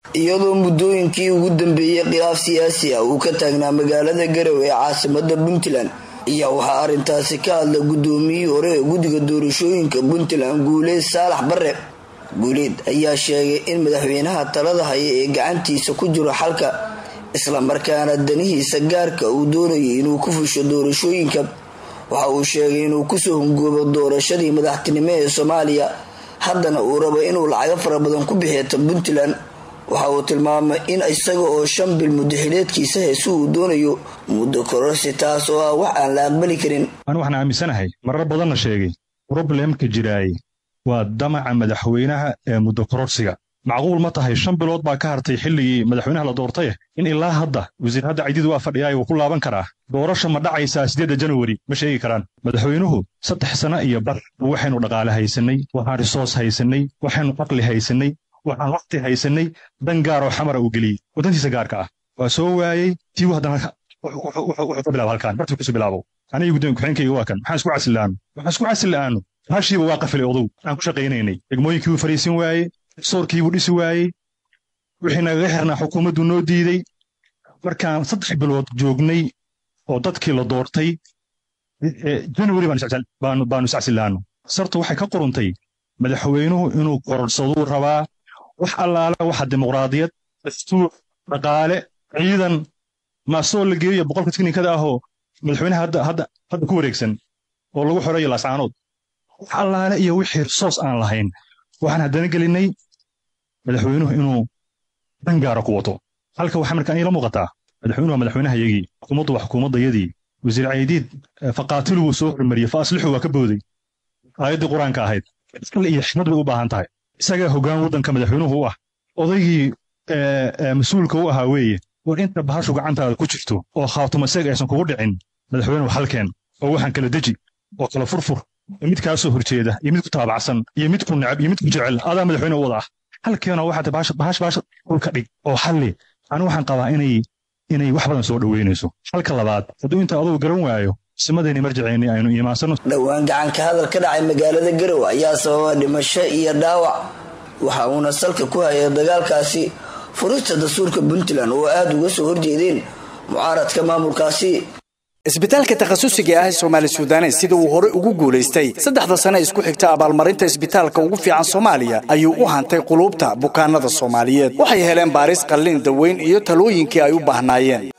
iyadoo muddooyinkii ugu dambeeyey khilaaf siyaasi ah uu ka taagnaa magaalada garow ee caasimada puntland ayaa waxaa arrintaasi ka hadla guddoomiyihii hore ee guddiga doorashooyinka puntland guuleed saalax bare guuleed ayaa sheegay in madaxweynaha talada haya ee gacantiisa ku jiro xalka islamarkaana danihiisa gaarka uu doonayo inuu ku fusho doorashooyinka waxa uu sheegay inuu kusoo hungoobo doorashadii madaxtinimo ee soomaaliya haddana uu rabo inuu lacago fara badan ku bixieta puntland waxa uu tilmaamay in isaga oo shan bil muddaxileedkiisa heesu uu doonayo muddo kororsi taas oo ah wax aan la aqbali karin anu waxaan aaminsanahay marar badanna sheegay roblemka jiraay waa damaca madaxweynaha ee muddo kororsiga macquul ma tahay shan bilood baa ka hartay xilligii madaxweynaha la doortaye in ilaa hadda wasiir hadda cididu waa fadhiyaay wuu ku laaban karaa doorasha ma dhacaysaa siddeedda janwari ma sheegi karaan madaxweynuhu saddex sano iyo bar waxaynu dhaqaale haysannay waxaan risoos haysannay waxaynu caqli haysannay waxaan wakhti haysannay dan gaaroo xamara uu geliyey waddantiisa gaarka ah waa soo waayey tiibu haddana wuxuu ka bilaaba halkaan bartuu kasoo bilaabo aniga guddoonka kuxeenkayga waa kan maxaan isku casila'aanu waxaan isku casila'aanu hashiiba waa qafilay odow aan ku shaqaynaynay degmooyinkii buu fariisin waayey soorkii buu dhisi waayey wixii nagaga xirnaa xukuumaddu noo diidey markaan saddex bilood joognay oo dadkii la doortay janwari baanu iscasilaanu sartu waxay ka quruntay madaxweynuhu inuu kororsaduu rabaa wax allaale waxa dimuqraadiyad dastuur dhaqaale ciidan maasoo la geeyo boqolka tiknikada ahoo madaxweynaha hadda ku wareegsan oo lagu xoreeyo laascaanood wax allaale iyo wixii risoos aan lahayn waxaan haddana gelinnay madaxweynuhu inuu dan gaara ku wato halka waxaa markaan iila muuqataa madaxweynuhu waa madaxweynahayagii xukuumaddu waa xukuumaddayadii wasiir caydiid faqaatilu wuu soo hormariyey fa aslixu waa ka booday aayaddii qur-aanka ahayd iskale iyo xikmad bay u baahan tahay isagaa hoggaan waddanka madaxweynuhu u ah odaygii mas-uulka u ahaa weeye war inta bahashu gacantaada ku jirto oo khaatumaseeg aysan kugu dhicin madaxweynuhu halkeen oo waxaan kala deji oo kala furfur mid kaa soo horjeeda iyo mid ku taabacsan iyo mid ku necab iyo mid ku jecel adaa madaxweyne u wada ah halkeena waxaad bahash bahash dhulka dhig oo xalli anigu waxaan qabaa inay inay wax badan soo dhoweynayso halka labaad hadduu inta adugu garan waayo simadeenii marjaceenni aynu iimaansano dhowaan gacanka hadal ka dhacay magaalada garow ayaa sababa dhimasho iyo dhaawac waxa uuna salka ku hayay dagaalkaasi furista dastuurka puntland oo aada uga soo horjeedeen mucaaradka maamulkaasi isbitaalka takhasusiga ah ee soomaali suudanes sida uu hore ugu guulaystay saddexda sane isku xigta abaalmarinta isbitaalka ugu fiican soomaaliya ayuu u hantay quluubta bukaanada soomaaliyeed waxay heleen baaris qallin daweyn iyo talooyinkii ay u baahnaayeen